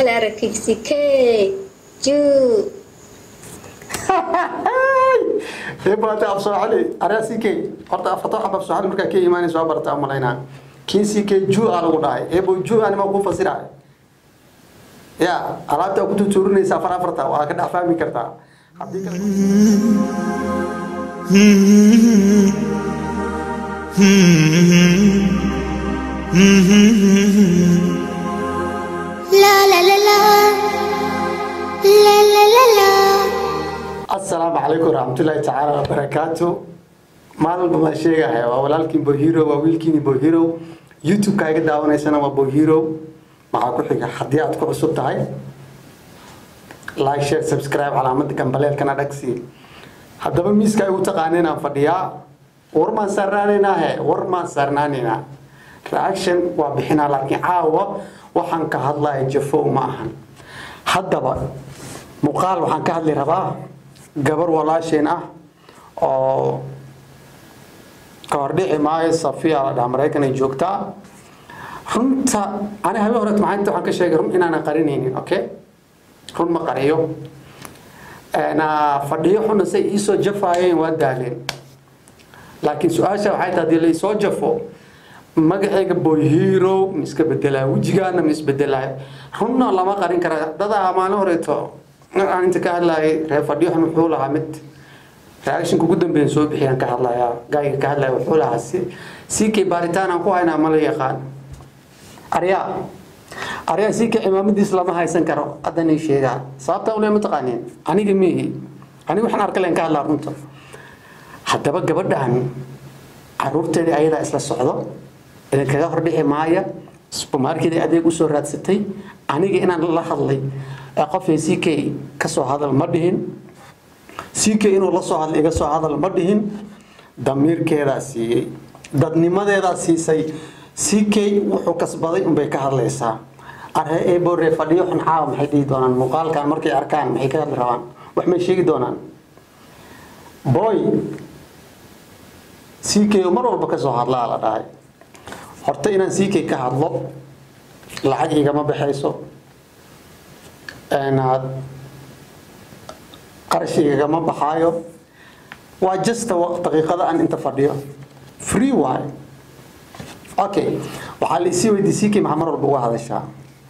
Malara Kiksikey. Ju. eebo hadda af soomaali araa ck horta afarta xab af soomaali markaa ka imaanaysa waa barata umalaynaa kii ck ju aa lagu dhahay eebo ju anima ku fasirahay ya alaabta ku tutuurinaysa afar afarta waa ka dhex fahmi kartaa haddii kale La la la la. La la la la. asalaamu calaykum waraxmatullaahi tacaala wabarakaatu maalin baan sheegaya waa walaalkiin bohiro waa wiilkiini bohiro youtube-ka iga daawanaysana waa bohiro maxaa ku xiga haddii aad ku cusub tahay like share subscribe calaamada gambaleelkana dhagsi haddaba miiska igu taqaaneen aan fadhiyaa war maan saarnaanaynaa he war maan saarnaanaynaa reaction waa bixinaa laakiin caawa waxaan ka hadlaya jafow ma ahan haddaba muuqaal waxaan ka hadli rabaa gabar walaasheen ah oo ka hordhici maayo safiya la dhaha maraykan ay joogtaa runta ani habe hore maxaa waxaan ka sheegay run inaanan qarinaynin okay run ma qariyo na fadhiyo xuna say iisoo jafaayeen waa daaleen laakiin su-aasha waxay tahay hadii laisoo jafo magacayga boyhero ma iska bedelaa wejigaana ma isbedelaa runna lama qarin kara dadaa maalin horeeto aan inta ka hadlaayay reer fadhiyoxun wuxuu lahaa mid reactionka ugu dambeeyan soo bixiyaan ka hadlayaa gaayga ka hadlaya wuxuu lahaa si sikay baaritaan aan ku haynaa ma la yaqaan aryaa aryaa sikay cimaamadiis lama haysan karo haddanay sheegaa sababtaa ule mataqaaniin aniga miihi aniga waxaan arka leen ka hadlaa runta haddaba gabadhan caruurteedii ayadaa isla socdo idinkaga hordhici maaya supermarket adeeg usoo raadsatay aniga inaan la hadlay ee qofay ck kasoo hadal ma dhihin ck inuu la soo hadlay iga soo hadal ma dhihin damiirkeedaa siiyey dadnimadeedaa siisay ck wuxuu kasbaday unbay ka hadlaysaa arhe eebore fadhiyo xun caawa maxay dhihi doonaan muuqaalkan markay arkaan maxay ka hadli rabaan wax may sheegi doonaan boy ck mar walba kasoo hadlaa la dhahay horta inaan ck ka hadlo lacag igama baxayso inaad qarash igagama baxaayo waa justa daqiiqada aan inta fadhiyo free waay okay waxaa la isii weydiiyey ck maxaa mar walba uga hadashaa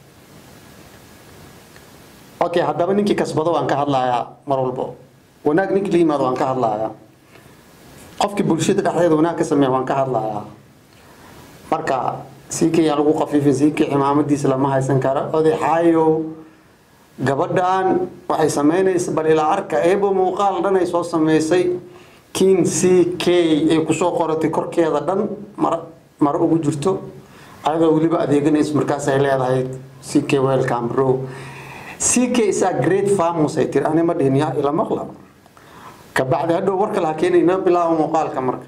okay haddaba ninkii kasbado waan ka hadlayaa mar walbo wanaag ninkii la yimaado waan ka hadlayaa qofkii bulshada dhexdeeda wanaag ka sameeya waan ka hadlayaa marka ck yaa lagu qafiifin ck cimaamadiisa lama haysan karo odaxaayo gabadhan waxay samaynaysa bal ilaa arka eebo muuqaal dhan ay soo samaysay kin c k ay kusoo qoratay korkeeda dhan mar maro ugu jirto ayadoo weliba adeeganaysa markaas ay leedahay c k welcome bro c k is a great farmus ay tiri ani ma dhihin yaa ila maqla kabacdi hadhow warka laha keenayna bilaabo muuqaalka marka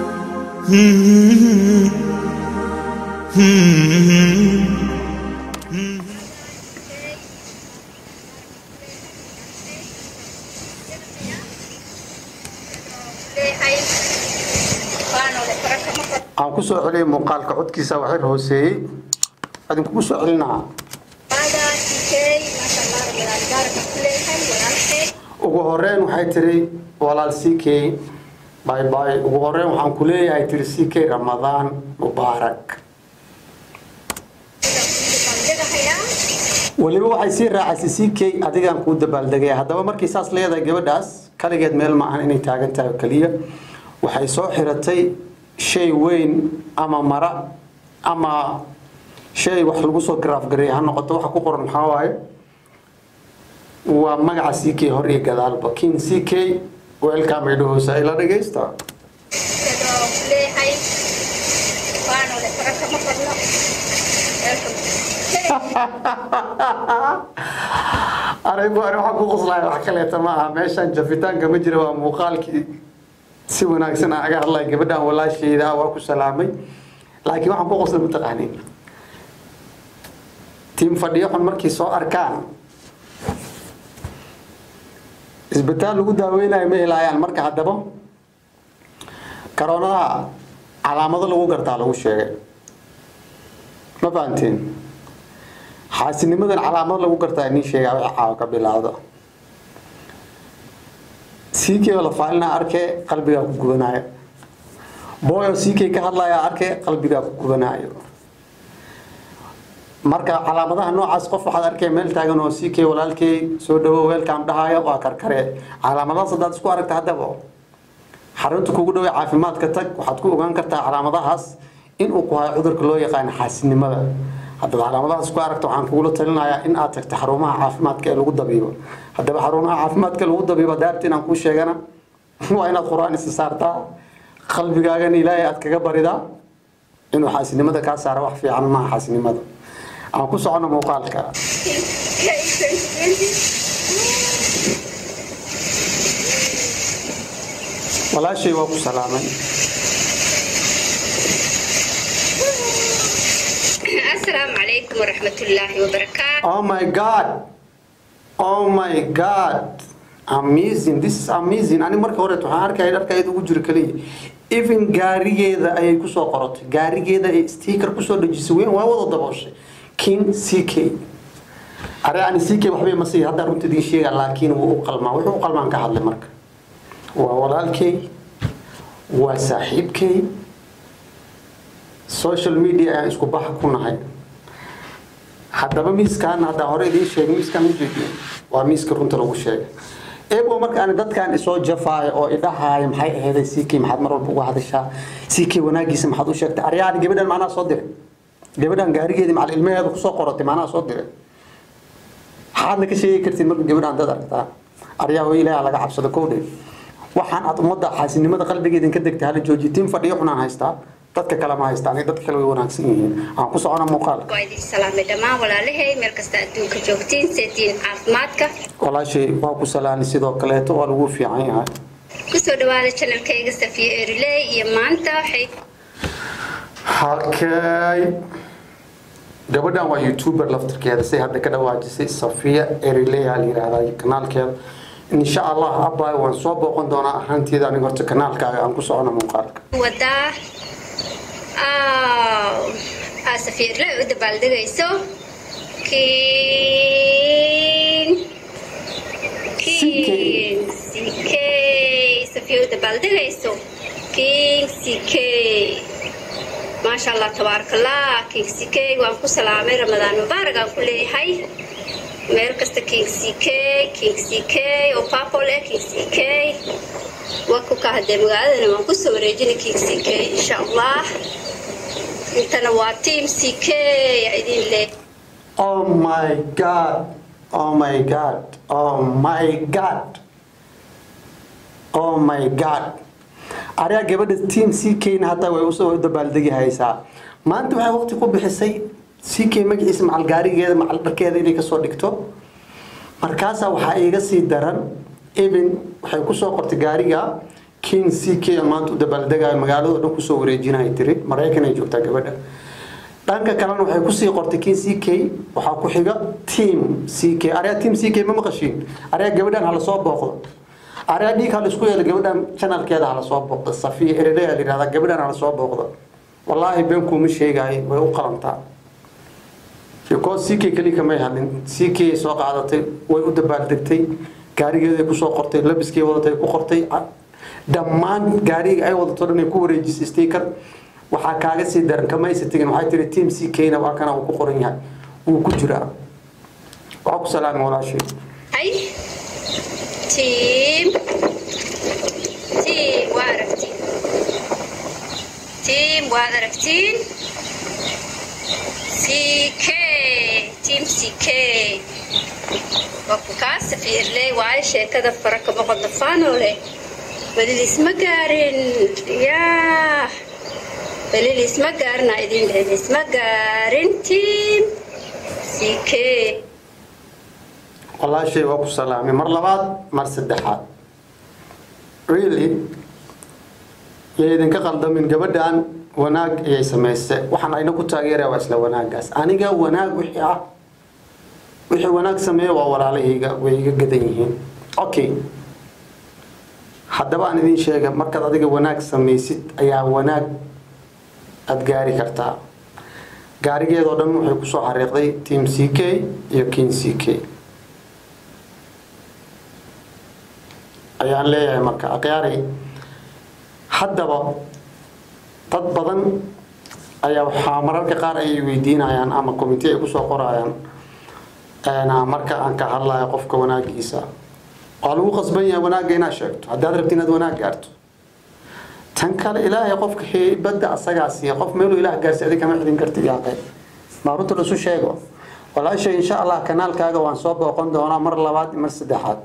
Lehay. Paano le para ka maka aan ku soo celiyay muuqaalka codkiisa waxyar hooseeyey adinkugu soo celinaa Pada Kikey. Masha Allah. Walaalgaar ka kuleeyahay walaalkay. ugu horeyn waxay tiri walaal ck bay bay ugu horeyn waxaan ku leeyahay tiri ck ramadaan mubaarak weliba waxay sii raacaysay ck adigaan kuu dabaaldegaya haddaba markay saas leedahay gabadhaas kaligeed meel ma ahan inay taagan tahay oo keliya waxay soo xiratay shay weyn ama mara ama shay wax lagu soo garaaf gareeya ha noqoto waxa ku qoran maxaa waaye waa magaca ck hor iyo gadaalba king ck welcome ay dhahoosa ila dhagaysta Pero lehay. Paano le para ka maka Welcome. aray bu ani waxaan ku qoslaya wax kaleeta ma aha meeshan jafitaanka ma jira waa muuqaalkii si wanaagsan aan aga hadlaya gabadhan walaashayda waa ku salaamay laakiin waxaan ku qoslay mataqaanin tiim fadhiyo xun markay soo arkaan isbitaal lagu daaweynayo ma helaayaan marka haddaba karoonadaha calaamado lagu gartaa lagu sheegay ma fahanteen xaasinimadan calaamad lagu gartaa nin sheegaa wixii caawa ka bilaawda ck oo la faalina arkee qalbigaa ku gubanaayo boy oo ck ka hadlaya arkee qalbigaa ku gubanaayo marka calaamadaha noocaas qof waxaad arkay meel taagan oo ck walaalkey soo dhawo weelkaam dhahaya waa karkare calaamadahaas haddaad isku aragta haddaba xarunta kugu dhawey caafimaadka tag waxaad ku ogaan kartaa calaamadahaas inuu ku hayo cudurka loo yaqaano xaasinimada haddaad calaamadahaas ku aragta waxaan kugula talinayaa in aad tagto xarumaha caafimaadka ee lagu dabiibo haddaba xarumaha caafimaadka lagu dabiibo daarta inaan kuu sheegana waa inaad qur-aan isa saartaa qalbigaagana ilaahay aad kaga baridaa inuu xaasinimada kaa saara wax fiican maaha xaasinimada aan ku socono muuqaalka walaashay waa ku salaamay asalaamu calaykum waraxmatullaahi wabarakaatu oh my god oh my god amazing this is amazing ani marka hore waxaan arkaya dharkaeeda ugu jiro kaliya even gaarigeeda ayay kusoo qorotay gaarigeeda ay sticker kusoo dhejisay weyn waa wada dabooshay king ck are ani ck waxbay masii hadda runta idiin sheega laakiin wuu u qalmaa wuxuu u qalmaan ka hadlay marka waa walaalkay waa saaxiibkay social media ayaan isku baxa ku nahay haddaba miiskan haddaa hore idiin sheegay miiskan ujeediyo waa miiska runta lagu sheegay eebo markaan dadkan isoo jafaayo oo idhahaayo maxay aheeday ck maxaad mar walba uga hadashaa ck wanaagiisa maxaad u sheegtay aryaani gabadhan macnaha soo diray gabadhan gaarigeedii macal ilmaheeda kusoo qoratay macnaha soo diray maxaadna ka sheegi kartiin marka gabadhan dad aragtaa aryaa way ilaaha laga cabsado kowdhe waxaan aad ummadda xaasinimada qalbigeedin ka degtay hala joojiyo tiin fadhiyo xunaan haystaa dadka kale ma haystaan dadka kale way wanaagsan yihiin aan ku socona muuqaalka waa idin salaamay dhammaan walaalahay meel kasta adduunka joogtiin seediin caafimaadka walaashay waa ku salaani sidoo kaleeto waa lagu fiican yahay kusoo dhawaada channelkayga safiya eriley iyo maanta waxay halkay gabadhan waa youtuber laftirkeeda say hadda ka dhawaajisay safiya eriley aa la yidhaahdaa kanaalkeeda insha allah abay waan soo booqan doonaa ahaanteeda aniga horta kanaalkaaga aan ku socona muuqaalka wadaa aa safiya eriley u dabaaldegayso kiin kiin ck safiya u dabaaldegayso kiin ck maasha allah tabaarakallah king ck waan ku salaamay ramadaan mubaarak aan ku leeyahay meel kasta king ck king ck oo papol eh king ck waa ku ka hadee magaaladana waan kusoo wareejinay king ck insha allah intana waa team ck yaa idin leeyahay oh my god oh my god oh my god oh my god ariga gabadha team ck na hataa way usoo dabaaldegi haysaa maanta waxay waqti ku bixisay ck magaciisa macal gaarigeeda macal dharkeeda inay kasoo dhigto markaasaa waxaa iiga sii daran even waxay kusoo qortay gaariga king ck maanta u dabaaldegayo magaalado dhan kusoo wareejinaya tiri maraykan ay joogtaa gabadha dhanka kalena waxay kusii qortay king ck waxaa ku xiga team ck ariga team ck ma maqashiin ariga gabadhan hala soo booqdo ariga dhiig hala isku yeelo gabadhan channelkeeda hala soo booqdo safiya erere la yidhahdaa gabadhan hala soo booqdo wallaahi been kuuma sheegaayo way u qalantaa because ck keliya kamay hadlin ck soo qaadatay way u dabaaldegtay gaarigeeday kusoo qortay labiskay wadatay ku qortay dhammaan gaariga ay wadato dhan ay ku wareejisay sticker waxaa kaaga sii daran kamaysa tegin waxay tiri team ck-na waa kana uu ku qoran yahay wuu ku jiraa waa ku salaami walaashay hay team team waa aragtiin team waad aragtiin ck team ck waa ku kaa safiirley waayo sheekada fara kama qodofano leh welilis ma gaarin yaa welilis ma gaarin aa idin welilis ma gaarin team ck walaashay waa ku salaamay mar labaad mar saddexaad really yay idinka qaldamin gabadhan wanaag ayay samaysay waxaan ayna ku taageeraya waa isla wanaagaas aniga wanaag wixii ah wixii wanaag sameeya waa walaalahayga way iga gadan yihiin okay haddaba aan idin sheega markaad adiga wanaag samaysid ayaa wanaag aada gaari kartaa gaarigeedoo dhan waxay kusoo xariiqday team c k iyo king c k ayaan leeyahay marka akhyaari haddaba dad badan ayaa waxaa mararka qaar ay weydiinayaan ama committee ay kusoo qorayaan marka aan ka hadlayo qofka wanaagiisa waa lagu qasban yahay wanaagga inaad sheegto haddaad rabti inaad wanaag gaarto tan kale ilaahay qofka heybadda asagaa siiya qof meeluu ilaah gaarsi adi kama xidin karti yaaqe maa runta lasu sheego walaasha insha allah kanaalkaaga waan soo booqan doonaa mar labaad mar saddexaad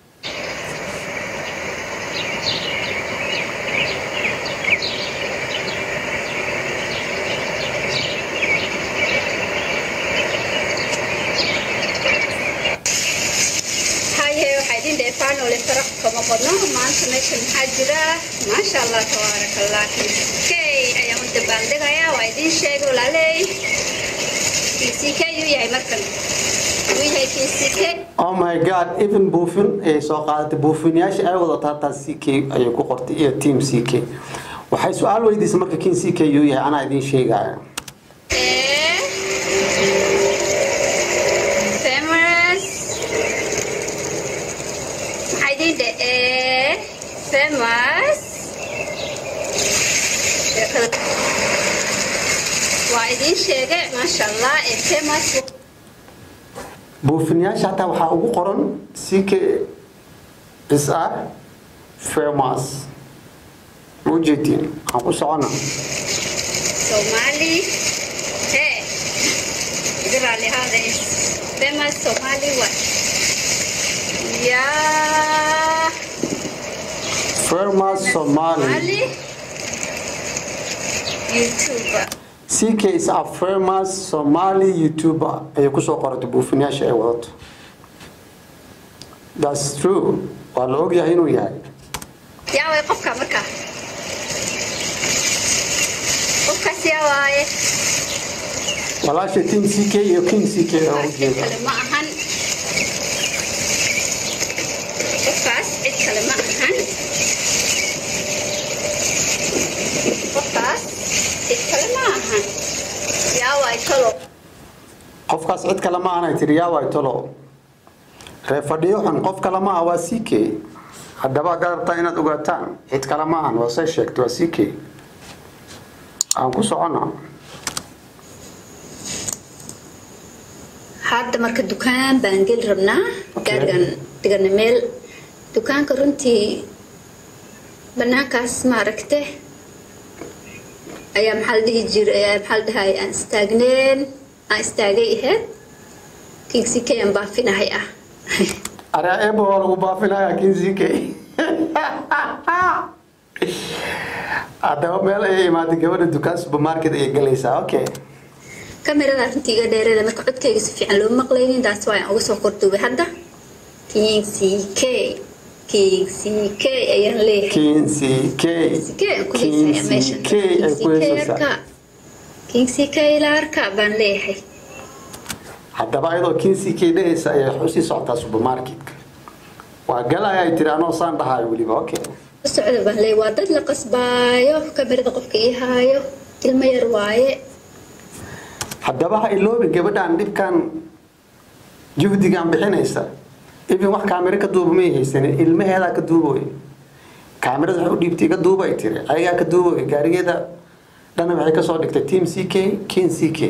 haye waxaa idin dheefaan ole faraq kama qodno maanta meesha maxaa jira maasha allah tabaaraka allah kay ayaan u dabaaldegayaa waa idin sheegay walaaley kck yuu yahay markan yuu yahay kck oh my god even buufin ayay soo qaadatay buufinayaasha ay wadato hataa c k ayay ku qortay iyo team c k waxay su-aal weydiisay marka kin c k yuu yahay anaa idiin sheegaya Eh, famous maxaa idin dhe eh, famous sheekada waa idin sheegay maasha allah ee famous buufinayaasha hataa waxaa ugu qoran c k is a famous ma ujeedin aan ku socona Somali. Hey, Israeli holidays. Famous Somali what? Yeah. famous somali Somali. YouTuber. c k is a famous somali youtuber ayay kusoo qoratay buufinayaasha ay wadato thats true waa la ogyahay inuu yahay Yaa way qofka marka. Qofkaas yaa waaye. walaasha team c k iyo king c k oo Qofkaas cid ujeeda kale ma ahan. Qofkaas cid kale ma ahan. Qofkaas cid kale ma ahan. Yaa waay talo. qofkaas cid kale ma aanay tiri yaa waay tolo reer fadhiyo xun qof kale ma ah waa c k haddaba haddaad rabtaa inaad ogaataan cid kale ma ahan waa say sheegtay waa c k aan ku socona hadda marka dukaan baan geli rabnaa Okay. gaarigan dhigana meel dukaanka runtii banaankaas maaragte ayaa maxaa la dhihi jiray ayaa maxaa la dhahay aan istaagneen aan istaagay ahayd kiigsikayaan baafinahay ah araa eebo waa lagu baafinaya king c k haddaba meel ayay imaatay gabadha dukaan supermarket ayay galaysaa okay kamerada runtii iga dheereeda marka codkayga si fiican loo maqlaynin taas waa aan uga soo korduubay hadda king c k king c k ayaan leeyahay king c k Sikee ku king heysaya c meeshan. k ay ku heysaysaa Sikee King Sikee ila arka baan leeyahay. haddaba ayadoo king c k dhehaysa ayay usii socotaa supermarketka waa galaya ay tiri anoo saan dhahayo weliba okay U socda baan leeyahay waa dad la qasbaayo kamerada qofka ii haayo ilmo yar waaye. haddaba ha iloobin gabadhaan dhibkan juhdigan bixinaysa even wax kaamiro ka duuba may haysanin ilmaheedaa ka duuboy kaamirada waxay u dhiibtay iga duuba ay tiri ayagaa ka duuboy gaarigeeda dhana waxay kasoo dhigtay team c k king c k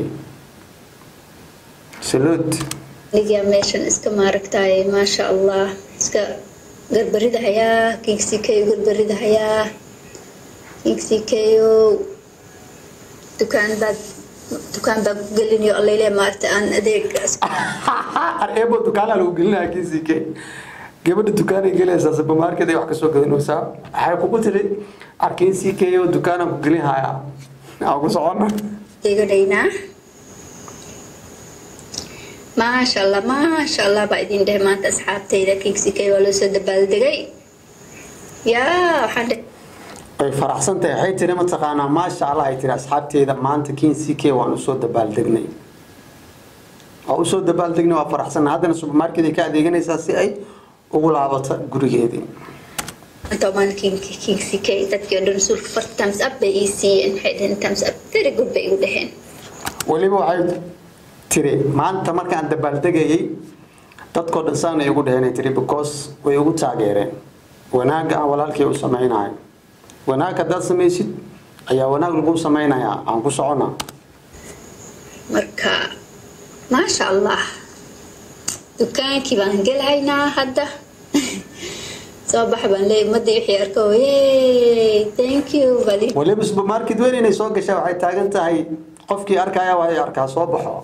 salute Nigaa meeshan iska maaragtaay maasha Allah iska garbarida hayaa King Sikee garbarida hayaa King Sikee dukaan baad dukaan baad ku gelinayo allayle maarta aan adeegaas areebo dukaanaa lagu gelinaya king c k gabadha dukaanay gelaysaa supermarket ay wax kasoo gadanaysaa waxay kugu tiri arkin c k oo dukaanaan ku gelin hayaa aan ku socona iga dhaynaa maasha allah maasha allah baa idin dheh maanta asxaabtayda kingsikay waa loo soo dabaaldegay yaa waxaan dhe ay faraxsan tahay waxay tiri mataqaanaa maasha allah ay tiri asxaabteeda maanta kin c k waan usoo dabaaldegnay waa usoo dabaaldegnay waa faraxsan haddana supermarket ay ka adeeganaysaa si ay ugu laabato gurigeedii inta baan kingsikay dadkii oo dhan sulka farta times up bay ii siiyeen waxay dheheen times up very good bay igu dheheen weliba waxay tiri maanta markaan dabaaldegayay dadkoo dhan saanay igu dheheen tiri because way igu taageereen wanaagga aan walaalkay u samaynayo wanaag haddaad samaysid ayaa wanaag lagu samaynayaa aan ku socona marka maasha allah dukaankii baan gelaynaa hadda soo bax baan leeyahay ummadii wixii arko yey thank you bali weliba supermarket weyn inay soo gashaa waxay taagan tahay qofkii arkaya waa arkaa soo baxo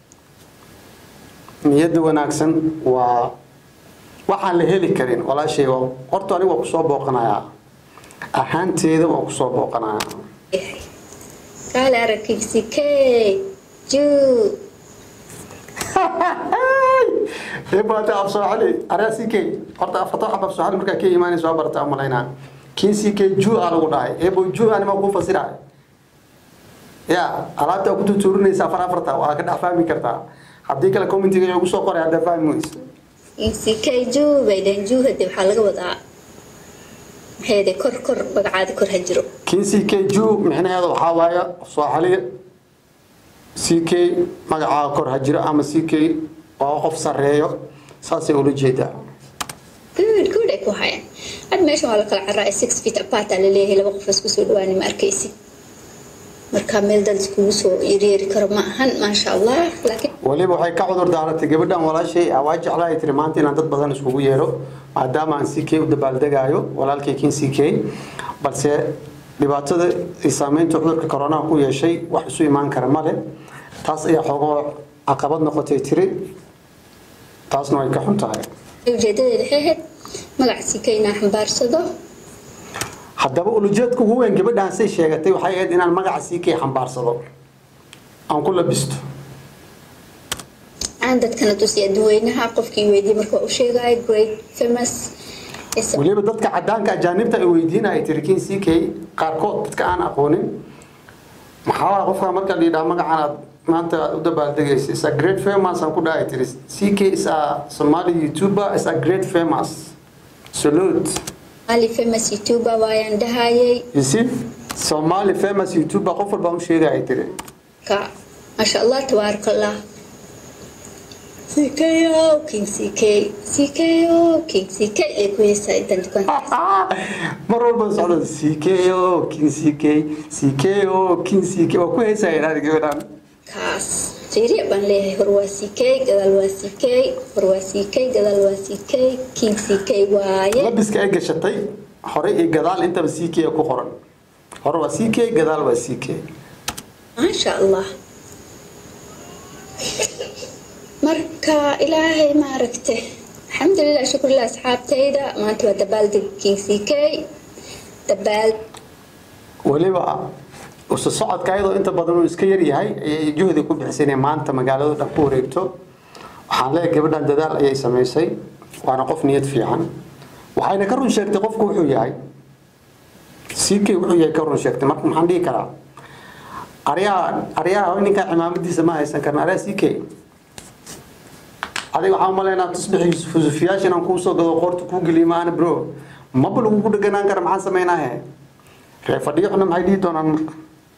niyadda wanaagsan waa waxaan la heli karin walaashay waa horta aniga waa kusoo booqanayaa ahaanteeda waa kusoo booqanayaa kaale aragkiisi key juu eebaata af sooxali araa si key horta afarta xab af sooxali markaa ka imaanaysa waa barata umalaynaa kii si key juu aa lagu dhahay eebo juu anima kuu fasiraay ya alaabta ku tutuurinaysa afar afarta waa ka dhex fahmi kartaa haddii kale commentiga igu soo qoray haddaa fahmi weyso kiisi key juu bay dhaheen juu hade waxaa laga wadaa maxayde kor kor magacaada kor ha jiro kii c k ju micnaheeda waxaa waaye sooxaliya c k magacaa kor ha jiro ama c k waa qof sarreeyo saasay ula jeedaa good good ay ku hayaan had meeshan waa la kala carraa six feet apart aa laleeyahay laba qof isku soo dhawaani ma arkaysid marka meel dad iskugu soo yeeryeeri karo ma ahan maasha allah laakiin weliba waxay ka cudur daaratay gabadhan walaashay ah, waa jeclaa ay tiri maanta inaan dad badan iskugu yeero maadaama aan c k u dabaaldegaayo walaalkay kin c k balse dhibaatada ay saameynta cudurka koronaha ku yeeshay wax isu imaan kara male taas ayaa xoogoo caqabad noqotay tiri taasna way ka xun tahay ujeedadeeda waxay ahayd magac sika inaa xambaarsado haddaba ulujeedka ugu weyn gabadhaan say sheegatay waxay ahayd inaan magaca sii kay xambaarsado aan ku labisto aan dadkana tusiya dadweynaha qofkii weydiiyey marka waa u sheegaya great famous is- weliba dadka cadaanka ajaanibta ay weydiina ay tiri kin c k qaarkood dadka aan aqoonin maxaa waaya qofka marka la yidhaha magacan aad maanta u dabaaldegaysa is a great famous aan ku dhahay tiri c k is a somali youtuber is a great famous salute Ali famous youtuber waayaan dhahayay you see somali famous youtuber qof walbaa u sheegay ay tiri ka maasha allah tabaaraka allah CKO King CK CKO King CK ay ku heysay intan dukaanka mar walba socdo CKO kin CK CKO kin CK waa ku heysaya inaad gabadhaan kaas fiiriya baan leeyahay hor waa CK gadaal waa CK hor waa CK gadaal waa CK King CK waaye labiska ay gashatay hore iyo gadaal intaba CK ku qoran hore waa CK gadaal waa CK maasha allah marka ilaahay maaragte alxamdulilah shukurlah asxaabtayda maanta waa dabaaldeg king ck dabaal weliba usu socodka ayadoo inta badan uu iska yar yahay ayay juhdi ku bixisay inay maanta magaalada dhan ku wareegto waxaan leeyahay gabadhan dadaal ayay samaysay waana qof niyad fiican waxayna ka run sheegtay qofku wuxuu yahay CK wuxuu yahay ka run sheegtay marka maxaan dhihi karaa aryaha aryaha ninka cimaamadiisa ma haysan karna aryaa CK adiga waxaan umaleynaa tusbixi fusufiyaasha inaan kuu soo gado qoorta kuu geliyo maana bro maba lagu ku dheganaan kara maxaan sameynaahe reer fadhiyoxna maxay dhihi doonaan marka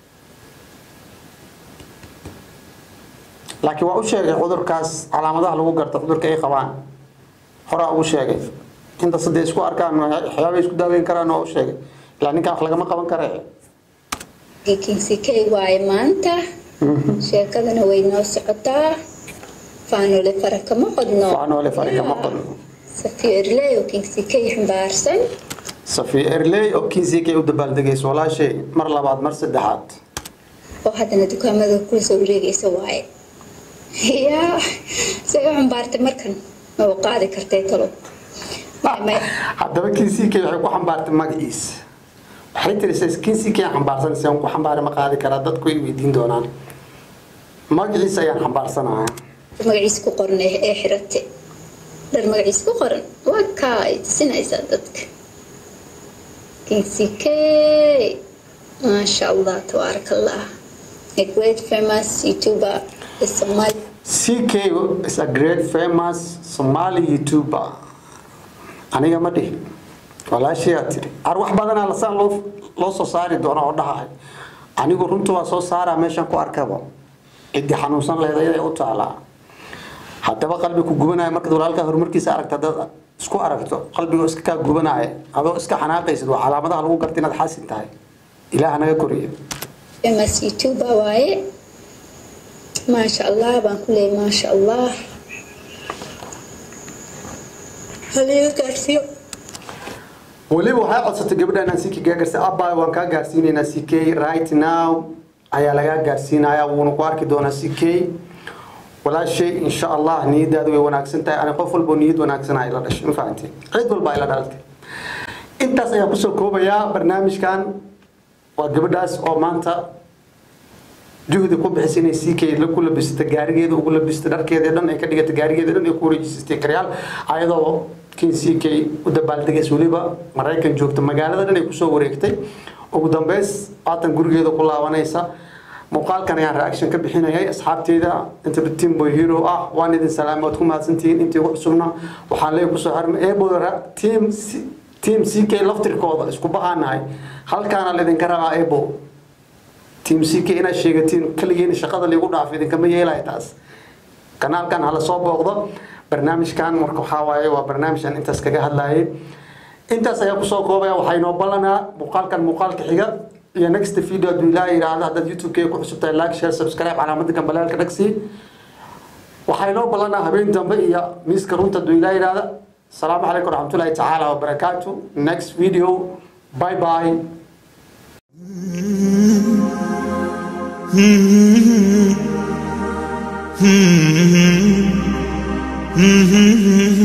laakiin waa u sheegay cudurkaas calaamadaha lagu garta cudurka ay qabaan horaa ugu sheegay inta sadee isku arkaan waxyaabay isku daaweyn karaan waa u sheegay ilaa ninkan wax lagama qaban kara king ck waaye maanta sheekadana way noo socotaa faanole fara kama qodno faanoole fari kama qodno safiyo erley oo king ck xambaarsan safiya erley oo kiinsiikay u dabaaldegayso walaashay mar labaad mar saddexaad oo haddana dukaamada kula soo wareegaysa waaye yaa isaga xambaartay markan ma u qaadi kartay talo haddaba kiinsiikay waxay ku xambaartay magaciisa waxay tiri kiinsiikay aan xambaarsanaysa aan ku xambaari ma qaadi karaa dadku ay weydiin doonaan magaciisa ayaan xambaarsanayaa magaciisa ku qoran ee ee xirate dhar magaciisa ku qoran waa kaa ay tusinaysaa dadka king ck maasha allah tabaaraka allah a great famous youtuber is somali CK is a great famous Somali YouTuber. Aniga ma dhihin. Walaashayaa tiri. Ar wax badanaa lasaan loo loo soo saari doona oo dhahay. Anigu runtu waa soo saaraa meeshan ku arkaba. ciddii xanuunsan lahayd ayaday u taalaa haddaba qalbi ku gubanaya markaad walaalkaa horumarkiisa aragta haddaad isku aragto qalbigoo iska kaa gubanaya adoo iska xanaaqaysid waa calaamadaha lagu garta inaad xasin tahay ilaah naga koriya famous youtuber waaye maasha allah baan ku leeyay maasha allah haliga gaarsiiyo weliba waxay codsatay gabadha inaan siki kaa gaarsiin abba waan kaa gaarsiinaynaa ck right now ayaa lagaa gaarsiinaya wuuna ku arki doonaa ck walaashay insha allah niyadaadu way wanaagsan tahay ani qof walbo niyad wanaagsan ay la dhashay ma fahanteen cid walba ay la dhalatay intaas ayaan kusoo koobayaa barnaamijkan waa gabadhaas oo maanta juhdi ku bixisay inay sii kay ku labisata gaarigeeda ugu labisata dharkeeda dhan ay ka dhigata gaarigeeda dhan ay ku wareejisatay karyaal ayadoo kin sii kay u dabaaldegays weliba maraykan joogta magaalada dhan ay kusoo wareegtay ugu dambeys waatan gurigeeda ku laabanaysa muuqaalkan ayaan reaction ka bixinayay asxaabteyda inta team boy hero ah waan idin salaamay waad ku mahadsantihiin intii ugu cusubna waxaan leeyahay kusoo xarmay eebo team team ck laftirkooda isku bahaanahay halkaana laydinka rabaa ebo team ck inaad sheegatiin kaligiina shaqada liigu dhaaf idinkama yeelaya taas kanaalkan hala soo booqdo barnaamijkan marka waxaa waaye waa barnaamijkan intaas kaga hadlayay intaas ayaa kusoo koobaya waxaa inoo ballanaa muuqaalkan muuqaalka xiga iyo next video hadduu ilaa yidhaahdo haddaad youtube-keyga ku cusub tahay like share subscribe calaamadda gambalaalka dhagsi waxaa inoo ballanaa habeen dambe iyo miiska runta hadduu ilaa yidhaahdo السلام عليكم ورحمة الله تعالى وبركاته next video bye bye Mm-hmm.